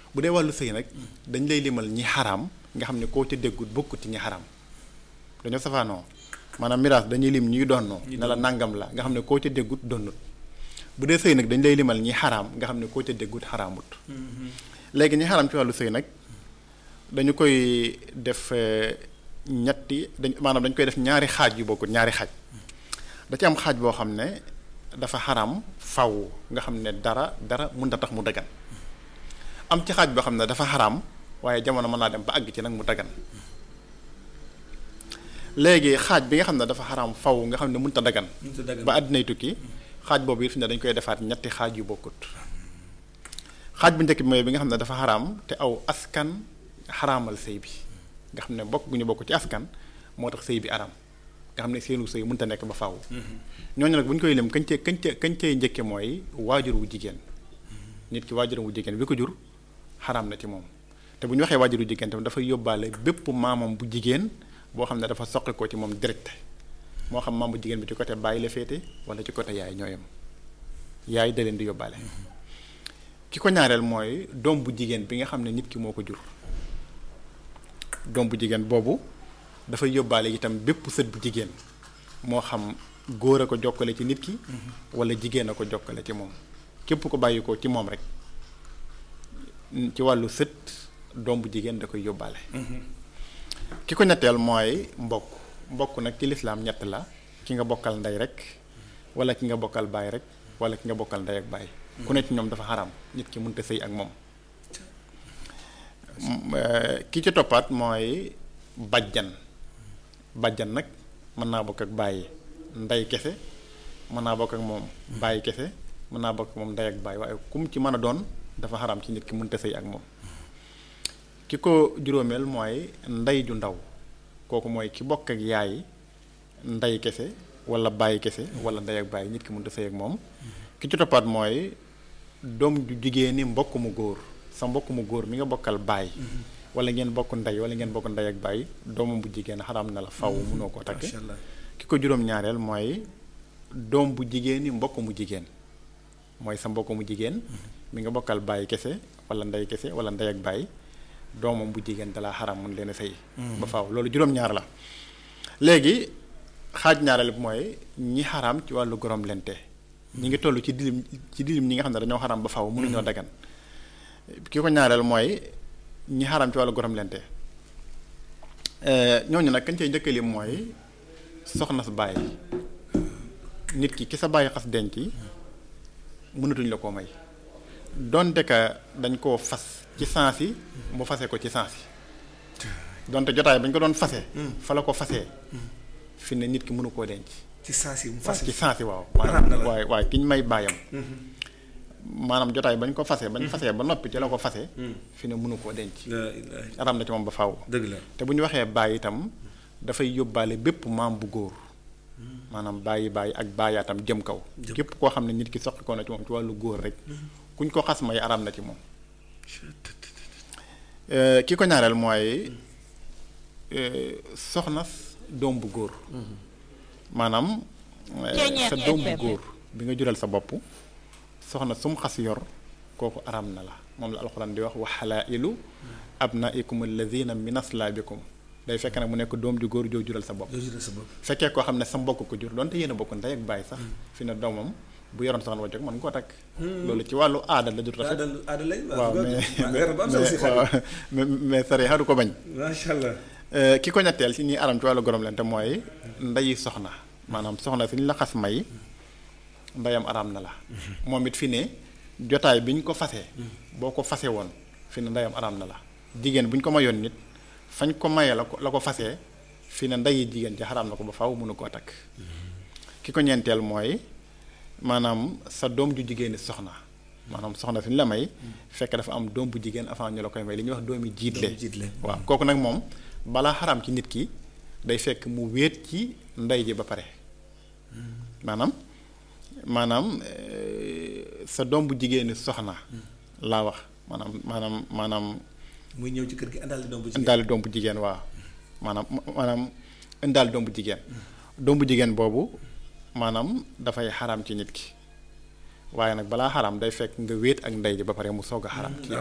bu dee wàllu sëy nag dañ lay limal ñi xaraam nga xam ne koo ca déggut bokkut ci ñi xaraam dañoo safaanoo maanaam miraas dañuy lim ñuy donnoo ne la nangam la nga xam ne koo ca déggut donnut bu dee sëy nag dañ lay limal ñi xaraam nga xam ne koo ca déggut xaraamut léegi ñi xaraam ci wàllu sëy nag dañu koy def ñetti dañ maanaam dañ koy def ñaari xaaj yu bokkut ñaari xaaj da ci am xaaj boo xam ne dafa xaraam faw nga xam ne dara dara mën na tax mu dagan am ci xaaj boo xam ne dafa xaraam waaye jamono mën naa dem ba àgg ci nag mu dagan léegi xaaj bi nga xam ne dafa xaraam faw nga xam ne mënut a dagan ba àddinay tukki xaaj boobu it fi ne dañ koy defaat ñetti xaaj yu bokkut xaaj bu njëkk bi mooy bi nga xam ne dafa xaraam te aw askan xaraamal sëy bi nga xam ne bokk gu ñu bokk ci askan moo tax sëy bi araam nga xam ne seenu sëy mënut a nekk ba faaw. ñooñu nag bu ñu koy lim kañ cee kañ cee kañ cee njëkke mooy waajur wu jigéen nit ki waajur wu jigéen bi ko jur xaraam na ci moom te bu ñu waxee waajur wu jigéen tamit dafay yóbbaale bépp maamam bu jigéen boo xam ne dafa soqi ko ci moom direct moo xam maam bu jigéen bi ci côté bàyyi la féete wala ci côté yaay ñooyam yaay da leen di yóbbaale. ki ko ñaareel mooy doom bu jigéen bi nga xam ne nit ki moo ko jur doom bu jigéen boobu dafay yóbbaale itam bépp sët bu jigéen moo xam góor a ko jokkale ci nit ki wala jigéen a ko jokkale ci moom képp ko bàyyi ko ci moom rek ci wàllu sët doom bu jigéen da koy yóbbaale ki ko ñetteel mooy mbokk mbokk nag ci lislaam ñett la ki nga bokkal ndey rek wala ki nga bokkal baay rek wala ki nga bokkal ndey ak baay ku ne ci ñoom dafa xaram nit ki mënta sëy ak moom ki ci toppaat mooy bajjan bajjan nag mën naa bokk ak bàyyi ndey kese mën naa bokk ak moom bàyyi kese mën naa bokk ak moom ndey ak bàyyi waaye kum ci mën a doon dafa xaram ci nit ki mënta sëy ak moom ki ko juróomeel mooy ndey ju ndaw kooku mooy ki bokk ak yaay ndey kese wala bàyyi kese wala ndey ak bàyyi nit ki mënta sëy ak moom ki ci toppaat mooy doom ju jigéen ni mbokk mu góor sa mbokk mu góor mi nga bokkal baay wala ngeen bokk ndey wala ngeen bokk ndey ak baay doomam bu jigéen xaram na la faw mënoo koo takk ki ko juróom-ñaareel mooy doom bu jigéen ni mbokk mu jigéen mooy sa mbokk mu jigéen mi nga bokkal baay kese wala ndey kese wala ndey ak baay doomam bu jigéen dalaa xaram mun leen a sëy ba faw loolu juróom-ñaar la léegi xaaj ñaareel bi mooy ñi xaram ci wàllu gorom lente ñi ngi toll ci dilim ci dilim ñi nga xam ne dañoo xaram ba faw mënuñoo dagan ki ko ñaareel mooy ñi xaram ci wàllu gorom lente ñooñu nag kañ cay njëkkalim mooy soxna sa bàyyi nit ki ki sa bàyyi xas denc mënatuñ la koo may donte ka dañ koo fas ci sens yi mu fase ko ci sens yi donte jotaay bañ ko doon fase fa la ko fasee fi ne nit ki mënu koo denc ci sens yi mu fase ci sens yi waaw maanaam waaye waaye ki ñu may bàyyam maanaam jotaay bañ ko fase bañ fasee ba noppi ci la ko fase fi ne mënu koo denc aram na ci moom ba faaw dëgg la te bu ñu waxee bàyyi itam dafay yóbbaale bépp maam bu góor maanaam bàyyi bàyyi ak bàyyaatam jëm kaw képp koo xam ne nit ki soqi ko na ci moom ci wàllu góor rek kuñ ko xas may aram na ci moom ki ko ñaareel mooy soxna doom bu góor maanaam sa doom bu góor bi nga jural sa bopp soxna sum xas yor kooku aram na la moom la alxuraan di wax wa xalaa'ilu abnaikum alladina min aslaabikum day fekk nag mu nekk doom ju góor joo jural sa bopp fekkee koo xam ne sa mbokk ko jur doonte yéen a bokk ndey ak bàyyi sax fi ne doomam bu yoroon soxna wajjog mën nga koo takk loolu ci wàllu aada la du rafet waaw mais mais sari xaru ko bañ macha allah ki ko ñetteel si ñuy aram ci wàllu gorom lente mooy ndeyi soxna maanaam soxna si ñu la xas may ndeyam araam na la moom it fi ne jotaay bi ñu ko fase boo ko fase woon fi ne ndeyam araam na la jigéen bu ñu ko mayoon nit fañ ko mayee la ko la ko fasee fi ne ndeyi jigéen ci xaraam na ko ba faw mënu koo takk ki ko ñeenteel mooy maanaam sa doom ju jigéeni soxna maanaam soxna fi ñu la may fekk dafa am doom bu jigéen avant ñu la koy may li ñuy wax doomi jiitle waaw kooku nag moom balaa xaraam ci nit ki day fekk mu wéet ci ndey ji ba pare maanaam maanaam sa doom bu jigéeni soxna laa wax maanaam maanaam maanaam muy ñëw ci kër gi indaale doom bu jigéen indaale doom bu jigéen waaw maanaam maanaam indaale doom bu jigéen doom bu jigéen boobu maanaam dafay xaraam ci nit ki waaye nag balaa xaraam day fekk nga wéet ak ndey ji ba pare mu soog a xaraam ci